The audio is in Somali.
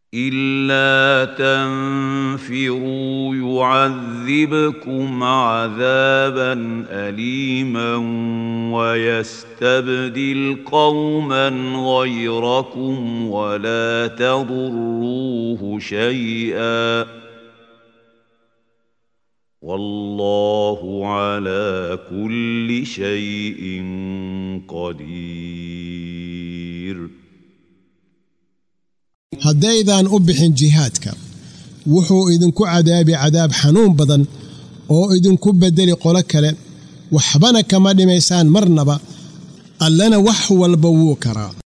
الا تنفروا يعذبكم عذابا اليما ويستبدل قوما غيركم ولا تضروه شيئا والله على كل شيء قدير haddaydaan u bixin jihaadka wuxuu idinku cadaabi cadaab xanuun badan oo idinku beddeli qolo kale waxbana kama dhimaysaan marnaba allana wax walba wuu karaa